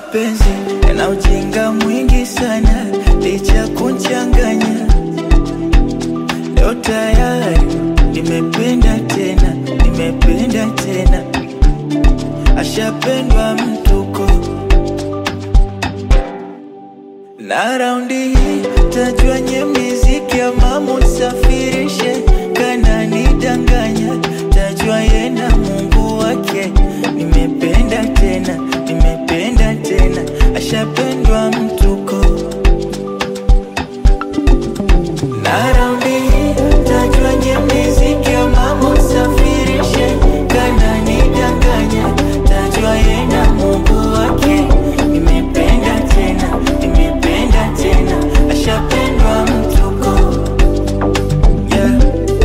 mapenzi yana ujinga mwingi sana, licha kunchanganya. Leo tayari nimependa tena, nimependa tena, ashapendwa mtuko na raundi hii tajua nye miziki ama musafirishe kana nidanganya, tajua ye na Mungu wake. Nimependa tena, nimependa tena, ashapendwa mtuko na raundi hii tajua nye miziki ama musafirishe kana nidanganya, tajua ye na Mungu wake. Nimependa tena, nimependa tena, ashapendwa mtuko yeah.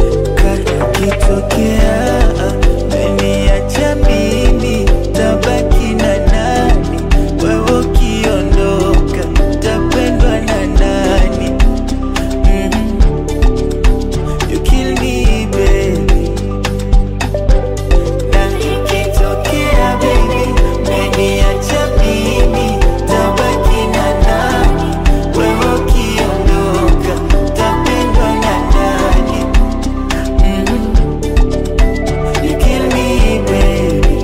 Kakitokea meniacha mimi, tabaki na nani? Wewe ukiondoka, tapendwa na nani? Mhm. You kill me baby na ikitokea baby, meniacha mimi, tabaki na nani? Wewe ukiondoka, tapendwa na nani? Mhm. You kill me baby.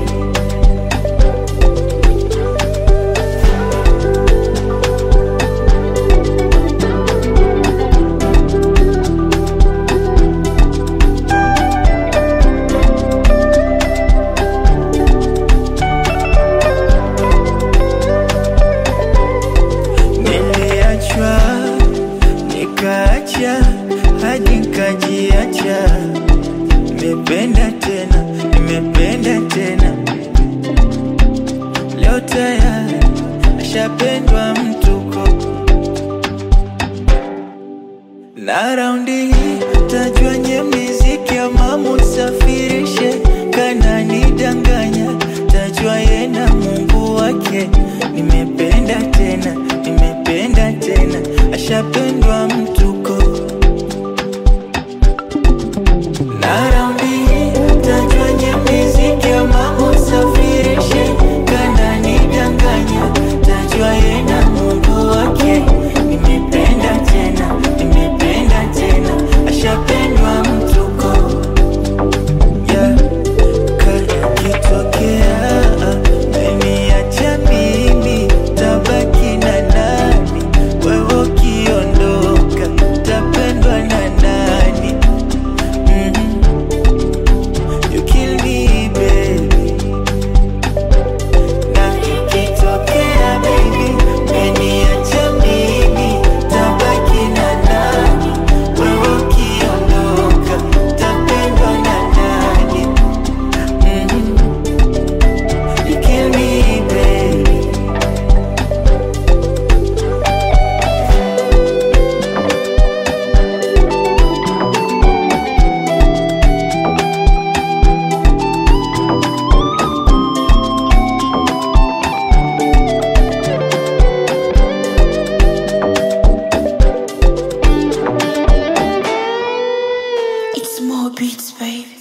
Niliachwa nikaacha hadi nikajiacha. Nimependa tena, nimependa tena, leo tayari ashapendwa mtuko na raundi hii tajua nye miziki ama musafirishe kana nidanganya, tajua ye na Mungu wake. Nimependa tena, nimependa tena, ashapendwa mtuko na raundi hii tajua nye miziki ama musafirishe kana nidanganya, tajua ye na Mungu wake. Nimependa tena, nimependa tena, ashapendwa mtuko yeah. Kakitokea meniacha mimi, tabaki na nani? Wewe ukiondoka, tapendwa na nani? Mhm. You kill me baby na ikitokea baby, meniacha mimi, tabaki na nani? Wewe ukiondoka, tapendwa na nani? Mhm. You kill me baby It's more beats, baby.